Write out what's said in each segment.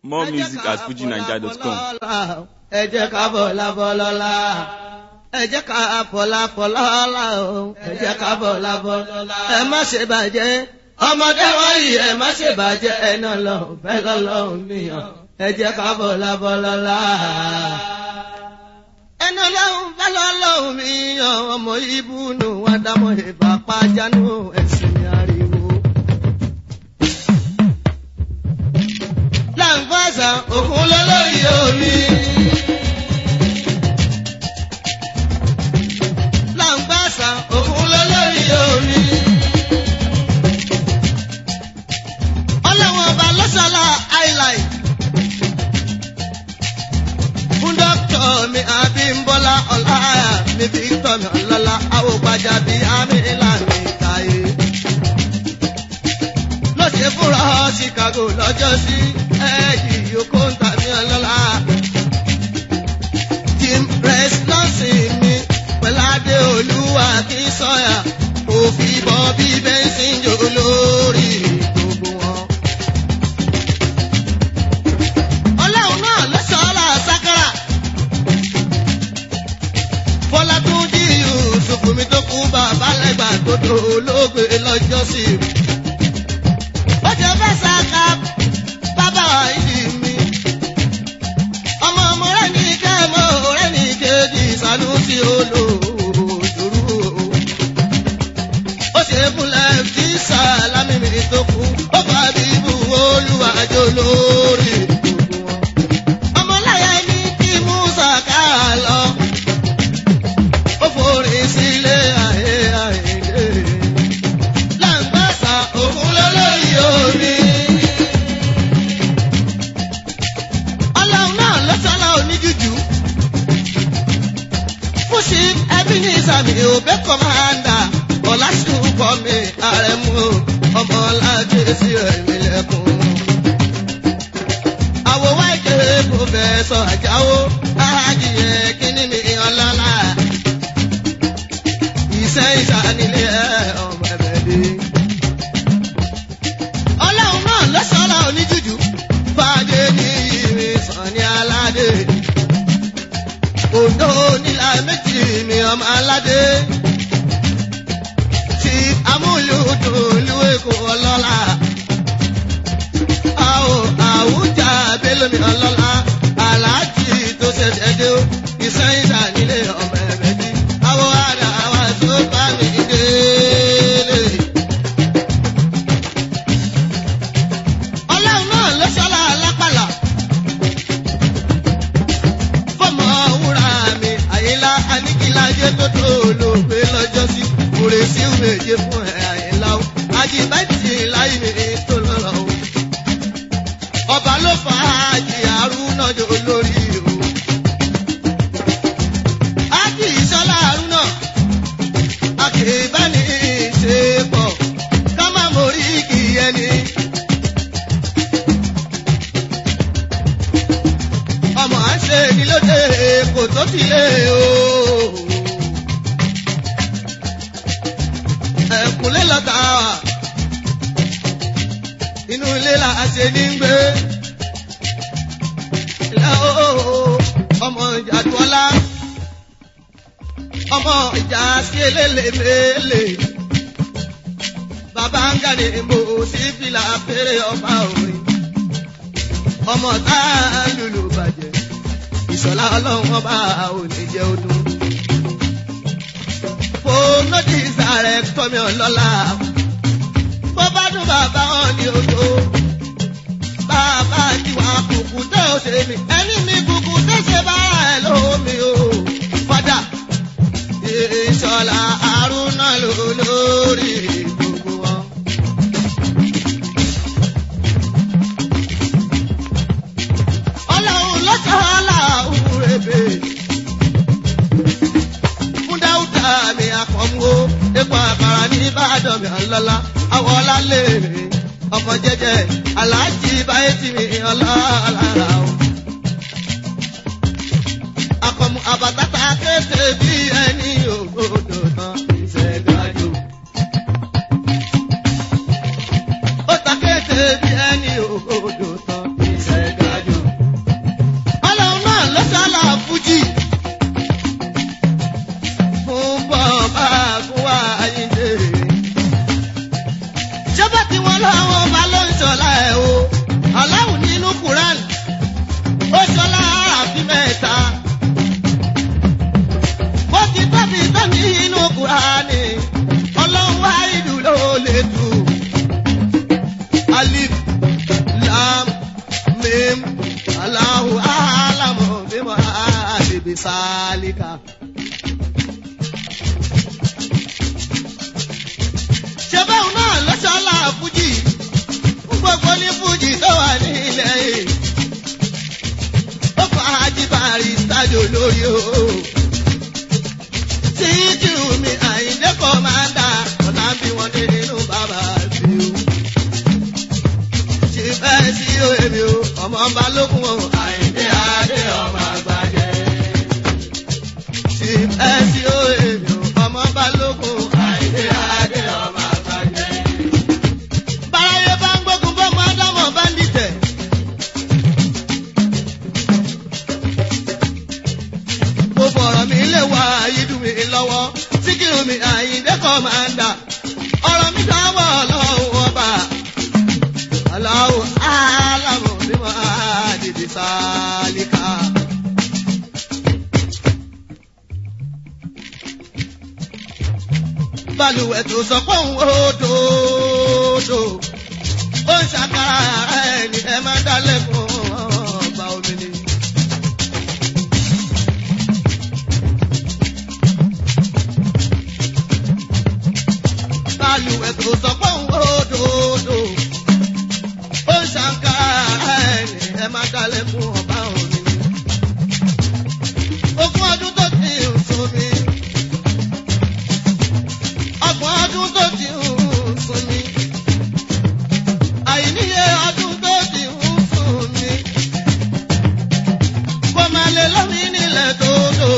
More music at fujinaija.com. ẹ jẹ́ ká bọ̀lá bọ́lọ́lá ẹ jẹ́ ká bọ̀lá bọ́lọ́lá o ẹ jẹ́ ká bọ̀lá bọ́lọ́lá ẹ má ṣe bàjẹ́ ọmọdé wọ̀nyí ẹ má ṣe bàjẹ́ ẹ náà lọ bẹ́ẹ̀ lọ́lọ́run nìyàn ẹ jẹ́ ká bọ̀lá bọ́lọ́lá. ẹnu ọlọ́run bá lọ́lọ́run mi yan ọmọ ibùnú wa dámọ̀ ìbápá jánu ẹ̀sìn ariwo. láǹfààṣà òkun lọ́lọ́rì omi. láǹfààṣà òkun lọ́lọ́rì omi. ọlọ́wọ́n ọba lọ́sàlá highlight. fún dókítà mi Abímbọ́lá ọláyà mi Victor mi ọlọ́lá àwògbàjà bíi àmì ìlànà ìtàyè. ló ṣe fúnra Chicago lọ́jọ́ sí ẹ̀ẹ́dì yòókù ń tàbí ọlọ́lá. Jim Press lọ́sìn mi pẹ̀láde olúwa kí sọ́yà òfin bọ́ bí bẹ́ńsìn jò lórí gbogbo wọn. ọlọ́run náà ló sọ ọ́ là sákàrà. Bọ́lá tún jí Yusuf mi tó kú bàbá lẹ́gbà tó tó olóògbé lọ́jọ́ sí. Ó jẹ́ fẹ́ sáka bàbá ìdí mi. Ọmọ ọmọ rẹ̀ ní kẹ́mọ́ rẹ̀ ní kejì Sànúsì olóòdòrú. Ó ṣe fúnlẹ̀ tí Sàlámì mi tó kú. Ó fà bíbú olúwàjò lórí gbogbo wọn. Ọmọláyà ní kí Musa ká lọ ó forí sílé ayé ayé. Láǹgbàṣà òkun lólórí omi. Ọlọ́run náà ló sọ́lá oníjújù. Fúnṣi ẹbí ní ìsàmì òbẹ́ kọ́mándà. Ọ̀làṣùkọ́ mi àrẹ̀mú ọmọ láti sí ẹ̀mí lẹ́kùn. Àwòwá ìkéré pòfẹ́sọ̀ Àjáwó. Áhájìyẹ kíní mi ọlọ́lá iṣẹ́ ìsànílé ọmọ ẹ̀bẹ̀dé. ọlọ́run náà lọ́sọ̀ọ́lá oníjújù fàdé ní ìrìn sàn ní aládé. òǹdó nílà méjì mi ọmọ aládé. ti amúlùdùn lúwẹ̀ kó ọlọ́lá. àwọ̀ àwùjá bélómi ọlọ́lá. aláàjì tó ṣẹ̀ṣẹ̀ dé o iṣẹ́ ìsànílé ọmọ ẹ̀bẹ̀dé. àwọ̀ àdá wa tó bá mi délé. ọlọ́run náà ló ṣọlá alápàlà. fọmọ wúrà mi àyílá aníkílájẹ tó tó olóògbé lọ́jọ́ sí. òrè sí méje fún ẹ̀ àyílá o. àjìbájì láì mi tó lọ́rọ̀ o. ọba ló fà á jì àrùn jò lórí o. ájì ìṣọlá àrùn náà àkèébáni ṣe pọ̀ ká má mórí kì í ẹni. ọmọ à ń ṣe ní lóde kò tó ti lé o. ẹ̀kúnlé lọ́ta wà inú ilé là á ṣe ní gbé. Ilé o ọmọ ìjà tuọ́lá ọmọ ìjà sí elélemele. Bàbá ń gàdé mo sí fìlà fèrè ọba orin. Ọmọ tá a lùlù bàjẹ́. Ìṣọ̀lá ọlọ́run ọba òní jẹ́ ọdún. Fòmọ́tì sàrẹ̀ tọ́mi ọlọ́lá. Bó bá dún bàbá wọn ní odò. Bàbá tiwa kùkù tó ṣe mí. Ẹni mi kùkù tó ṣe bára ẹ̀ lómi o. Fọ́dà ìṣọ̀lá àrùnà ló lórí gbogbo wọn. ọlọ́run lọ́sọ̀ọ́lá òwúrẹ́bẹ̀. fún dáúdà mi àkọ́mú o epo àkàrà ní ìbàdàn mi ọlọ́lá àwọn ọlálẹ̀ ọkọ̀ jẹ́jẹ́ aláàjì báyé tì mí ọlọ́lá o. akọ̀mù àbàtàtà kéde bí ẹni ògbódò tán ìṣẹ̀dájò. ó ta kéde bí ẹni ògbódò tán ìṣẹ̀dájò. alim alahu alamu bima adibi salika. ṣé báwọn náà lọ́sọ̀ọ́lá fújì fún gbogbo ní fújì tó wà ní ilẹ̀ yìí. ó fa ajíbárí sájò lórí o. títí mi àyíndé kọ́ máa ń dà ọ̀tá bí wọ́n dé nínú bàbá mi o. ṣe fẹ́ sí èmi o ọmọ ọba lókun o àyíndé adé ọmọ àgbàjẹ. ṣe fẹ́ sí èmi o ọmọ ọba lókun àyíndé adé ọmọ àgbàjẹ. báráyé bá ń gbógun bọ́ mọ́ ádámọ̀ bá ń dìtẹ̀. mo fọ̀rọ̀ mi lè wá ayédùn mi lọ́wọ́ síkírù mi àyíndé kọ́ máa ń dà ọ̀rọ̀ mi kan wọ̀ ọlọ́run ọba aláwọ̀ aláwọ̀ bí wọ́n á dìde sálíkà. balùwẹ̀ tó sọ pé òun ó dòdò ó ń ṣàkàrà ẹni ẹ máa dálẹ̀ fún ọba omi ni. balùwẹ̀ tó sọ pé òun ó dòdò ó ń ṣàkàrà ẹni ẹ máa dálẹ̀ fún ọba omi ni. ogún ọdún tó ti ń sún mi ọgbọ̀n ọdún tó ti ń sún mi àìníye ọdún tó ti ń sún mi kó máa lè lómi nílẹ̀ tó lò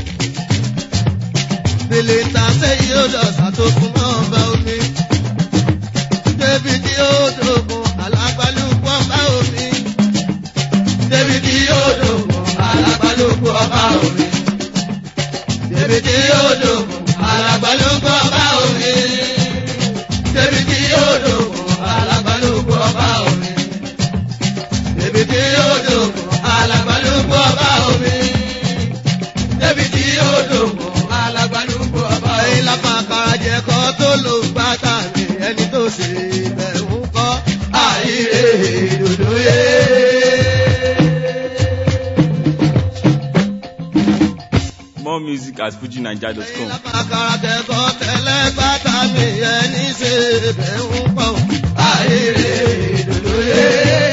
bèlè ta sẹ́yìn ó lọ sàtòkùn mọ́ ọba omi débi tí ó dògùn alágbálùkù ọba omi débi tí ó dògùn alágbálùkù ọba omi débi tí ó dògùn alágbálùkù ọba omi débi tí ó dògùn alágbálùkù ọba omi débi tí ó dògùn alágbálùkù ọba omi débi tí ó dògùn alágbálùkù ọba omi. ẹyin lápá karajẹ kọ́ tó lò gbàtà mi ẹni tó ṣe bẹ̀rù kọ́ àìrè dòdò yé. More music at fujinaija.com. Lápákàràtẹ̀kọ́ tẹ́lẹ̀ gbàtà mi ẹni ṣe bẹ̀ ń pọ̀. Àìrè dòdò yé.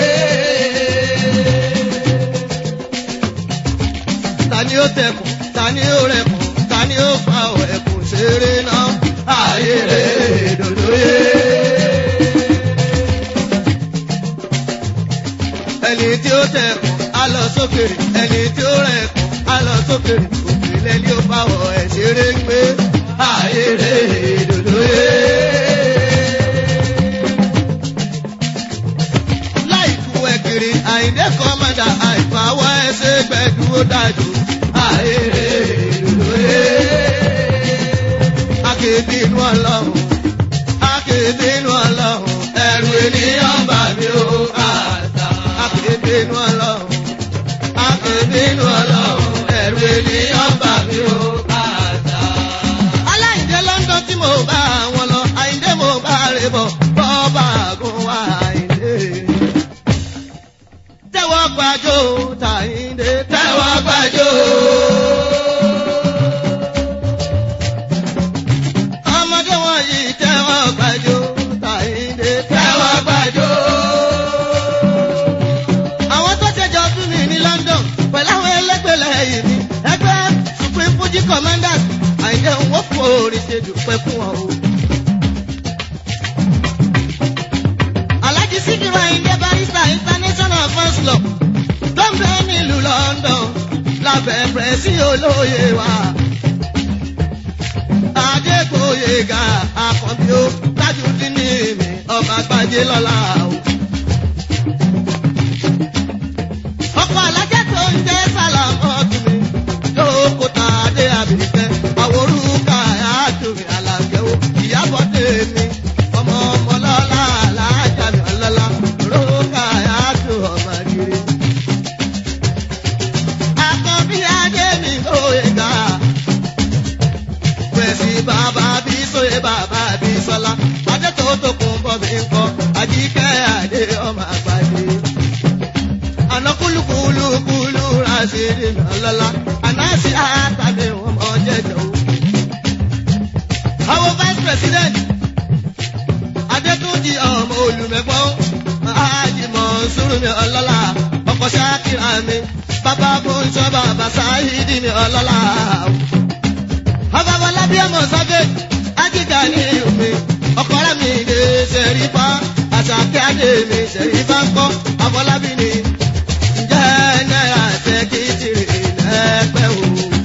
Ta ni ó tẹkùn? Ta ni ó rẹkùn? Ta ni ó fa ẹ̀kùn ṣeré náà? Àìrè dòdò yé. Ẹni tí ó tẹkùn á lọ sókè. Ẹni tí ó rẹkùn á lọ sókè. Òkèlè ni ó fa ẹ̀ ṣeré ń gbé. Àìrè dòdò yé. láìkú ẹ̀kiri àìdẹ́ kọ́mọ́dà àìfàwọ́ ẹsẹ̀ gbẹ̀dúró dájú. àìrè lòlóye. akéde inú ọlọ́run akéde inú ọlọ́run ẹ̀rù ènìyàn bà mí ó àtà. akéde inú ọlọ́run akéde inú ọlọ́run ẹ̀rù ènìyàn bà mí ó àtà. aláìdé london tí mo bá wọn lọ àìdé mo bá rè bọ̀ bọ́ọ̀bà gùn wá àìdé tẹ́wọ́ gbàjọ́ tàyíǹde tẹ́wọ́ gbàjọ́. ọmọdé wọ̀nyí tẹ́wọ́ gbàjọ́ tàyíǹde tẹ́wọ́ gbàjọ́. àwọn tó ṣẹjọ tún mi ní London pẹ̀lú àwọn ẹlẹ́gbẹ̀lẹ̀ yìí mi ẹgbẹ́ Supreme Fuji Commanders àìjẹ́ òun ó fòrì ṣe dùpẹ́ fún ọ o. Alhaji Sikiru Ayinde Barrister International First Law tó ń bẹ nílùú London lábẹ́ pẹ̀sì olóye wa. Adégbòyega Akànbí ó Tajudeen ní mi ọba gbajẹ lọ́la o. Ọkọ̀ alájẹ́ tó ń jẹ́ Sàlámọ́tù mi lóko tá a dé àbíkẹ́ àwòrúkà àtúnmí àlàkẹ́ o ìyàbọ̀ tèmi ọmọ ọmọ lọ́la alájà mi ọlọ́lá lóka àtún ọmọ kiri. Àkànbí adé mi lóye ga pẹ̀sì bàbá bí sóye bàbá bí sọlá adé tó tó kún bọ́ mi ń kọ́ àjíkẹ́ àná kúlùkúlù kúlù rásìrì lọ́lọ́lá ànáṣì àtàlẹ̀ wọn mọ jẹjọ. àwọn vice president adétúnjì ọmọ olùmẹ̀gbọ́ àjìmọ̀ sùrùmí ọlọ́lá ọkọ̀ ṣáàkìrà mi bàbá fúnṣọ́ bàbá sáyidì mi ọlọ́lá. ọba bọlá bí ọmọ sọ́gẹ̀ ájíjà ní omi ọkọ̀ rẹ̀ mi lè ṣẹ̀rí pa àṣàkẹ́ adé mi ṣẹ̀rí bá ń kọ́ àfọlábí ni ǹjẹ́ náírà ṣe kí tìrì lẹ́pẹ́ o.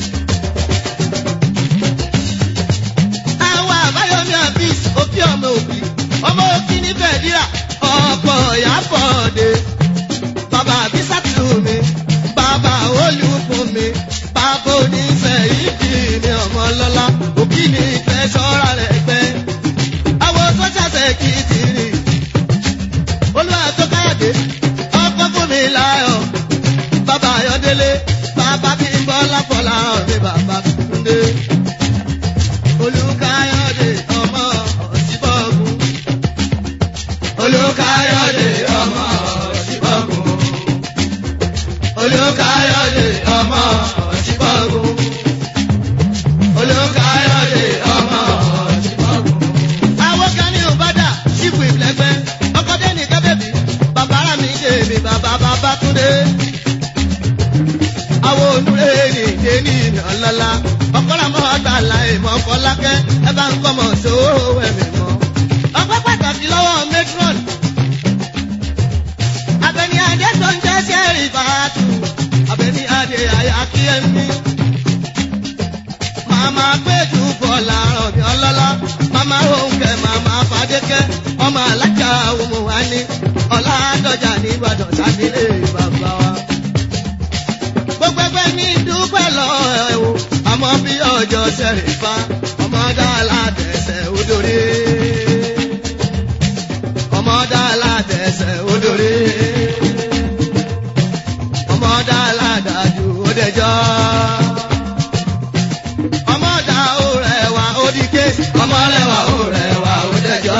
àwọn àbáyọmí àbís òbí ọmọ òbí ọmọ òbí ní bẹ̀ẹ́díà ọ̀pọ̀ ìyàbọ̀dé bàbá àbísàtù mi bàbá olùkún mi bàbá oníṣẹ́ ìdí mi ọmọ lọ́lá òbí ní ìfẹ́ ṣọ́ra rẹ̀ pẹ́ àwọn sọ́jà ṣe kí tìrì olúwa tó káyọ̀dé ọkọ fún mi láyọ̀ bàbá ayọ̀délé bàbá bí ń bọ́ lápọ̀lá ọ̀rẹ́ bàbá túndé olùkáyọ̀dé ọmọ ọ̀sibọ́gun olùkáyọ̀dé ọmọ ọ̀sibọ́gun olùkáyọ̀dé ọmọ ọ̀sibọ́gun olùkáyọ̀dé ọmọ ọ̀sibọ́gun. àwọn kan ní òbádà sípò ìlẹ́gbẹ́ ọkọ̀dé ní kábẹ́bí bàbá ara mi dé mi bàbá bàbá túndé. àwọn onúre ní ìdè ní ìnà ńláńlá ọkọ̀lá mọ́ àgbàlá ìmọ̀ fọlákẹ́ ẹ bá ń kọ́ mọ̀ sówó ẹ̀mí mọ́. ọpẹ́ pàtàkì lọ́wọ́ matron abẹni adé tó ń jẹ́ sẹ́rì fàátù abẹni adé àyà kí ẹ mí. màmá péjú bọ̀là ọ̀bì ọlọ́lá màmá òǹkẹ́ màmá fàdékẹ́ ọmọ alájà òmù wa ní ọ̀làdọ́jà nìbàdàn sábìlẹ̀ bàbá wa. gbogbo ẹgbẹ́ ní dúpẹ́ lọ ẹ̀ o àmọ́ bí ọjọ́ sẹ́rì fa ọmọ dáàlà tẹ̀sẹ̀ odòrè ọmọdé aládẹsẹ odòrè ọmọdé aládàjú òdẹjọ ọmọdé òrẹwà òdìké ọmọlẹwà òrẹwà òdẹjọ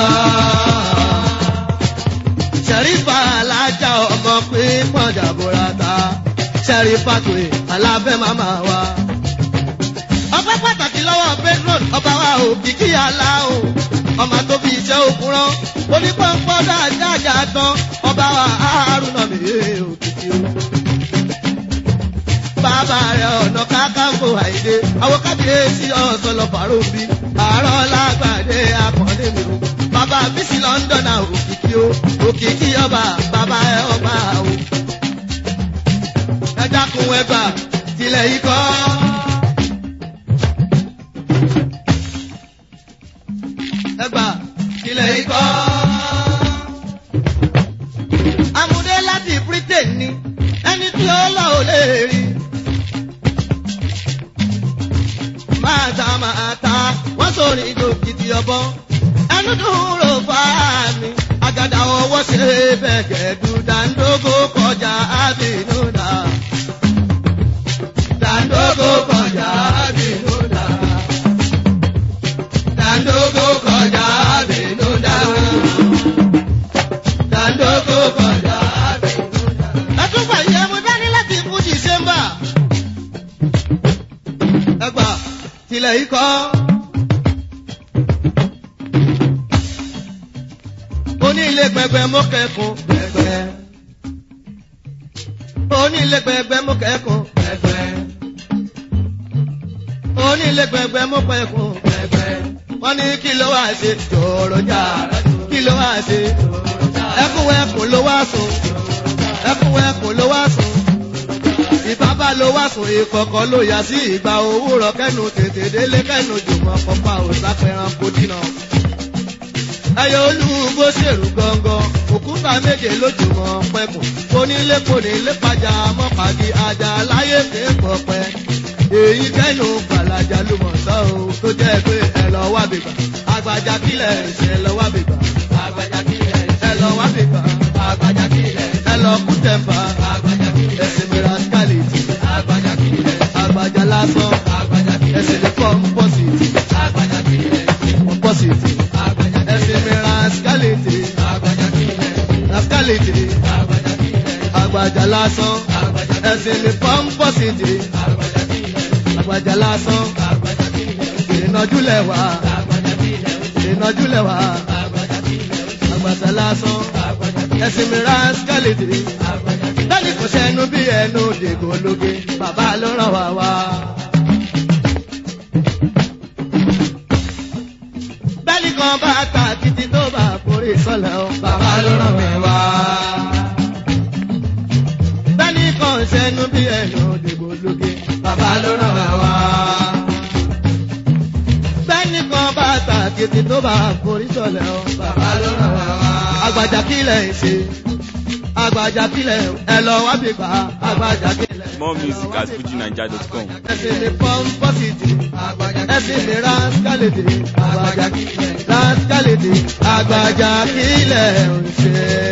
sẹrífà alájà ọmọ pín pọjà bòrata sẹrífà pé alábẹ màmá wa ọpẹ́ pàtàkì lọ́wọ́ pedron ọba wa òkìkí aláwọ ọmọ tó fi iṣẹ́ òkun rán onípọ̀npọ̀ dáadáa tán ọba wa àárúnà mi òkìkí o. bàbá rẹ̀ ọ̀nà kákàǹkò àìdè àwọn kábíyèsí ọ̀sán lọ fàárọ̀ bí àárọ̀ lágbàdé akọ̀ọ́lé mi o. bàbá bísí london òkìkí o òkìkí ọba bàbá ẹ ọba o. ẹ dákun ẹgbà tilẹ̀ yìí kọ́. ẹgbà ilẹ̀ ikọ́. Amúdé láti Britain ni ẹni tí ó lọ ò lè rí. Máa ta máa ta, wọ́n sọ̀rọ̀ ìjò kìtì ọ̀bọ. Ẹnu dúró fáà mi, àgàdà ọwọ́ ṣe bẹ̀gẹ̀ dùdàndógó kọjá àbínú dà. Dàndógó kọjá àbínú dà. Dàndógó kọjá àbínú dà. Dàndógó kọjá àbínú dà. Ẹtúgbà yẹ mo dání láti fún Dìsẹ́mbà. Ẹgbà tilẹ̀ yìí kọ́. Onílé gbẹgbẹ mú kẹ́kùn gbẹgbẹ. Onílé gbẹgbẹ mú kẹ́kùn gbẹgbẹ. Onílé gbẹgbẹ mú kẹ́kùn gbẹgbẹ. Wọ́n ní kí ló wá ṣe jòrò jà kí ló wá ṣe. Ẹkún ẹkùn ló wá sùn. Ẹkún ẹkùn ló wá sùn. Ìbábá ló wá sùn ìkọ̀kọ̀ ló yà sí ìgbà òwúrọ̀ kẹ́nu tètè délé kẹ́nu jùmọ̀ pọ̀pá òsápẹ̀ràn kò dínà ẹyọ olúwo ṣèrú gangan òkúta méje lójúmọ́ pẹ̀kùn onílé kò nílé pàjá mọ́pàdé ajá láyé kéèkó pẹ́ èyí kẹ́nu gbàlájà ló mọ̀ sọ́ o tó jẹ́ pé ẹ lọ wá bìbà àgbàjà kílẹ̀ ṣe lọ wá bìbà àgbàjà kílẹ̀ ẹ lọ wá bìbà àgbàjà kílẹ̀ ẹ lọ kú tẹ̀m̀pà àgbàjà kílẹ̀ ẹsẹ̀ mìíràn skálẹ̀tì àgbàjà kílẹ̀ àgbàjà lásán àgbàjà kílẹ̀ ẹsẹ̀ lè fọ́ pọ́sìtì àgbàjà kílẹ̀ pọ́sìtì ẹsẹ̀ mi rascality rascality àgbàjà lásán ẹ̀sìn mi pọ́ńpọ́sìtì àgbàjà lásán ìrìnàjúlẹ̀ wá ìrìnàjúlẹ̀ wá àgbàjà lásán ẹ̀sìn mi rásítálìtì bẹ́ẹ̀ni kò sẹ́nu bí ẹnu dègò lóge bàbá ló ràn wá wá. bẹ́ẹ̀ni kan bá ta kìtì tó bá forí sọ́lẹ̀ o bàbá ló ràn mí wá. bẹ́ẹ̀ni kan sẹ́nu bí ẹnu dègò lóge bàbá ló ràn wá wá. bẹ́ẹ̀ni kan bá ta kìtì tó bá forí sọ́lẹ̀ o bàbá ló ràn wá wá. àgbàjà kílẹ̀ ń ṣe àgbàjà kílẹ̀ ẹ lọ wá bí gbà àgbàjà kílẹ̀. More music at fujinaija.com. ẹsìn mi pọ́ńpọ́sìtì ẹsìn mi rásítálìtì àgbàjà kílẹ̀ rásítálìtì àgbàjà kílẹ̀ ń ṣe.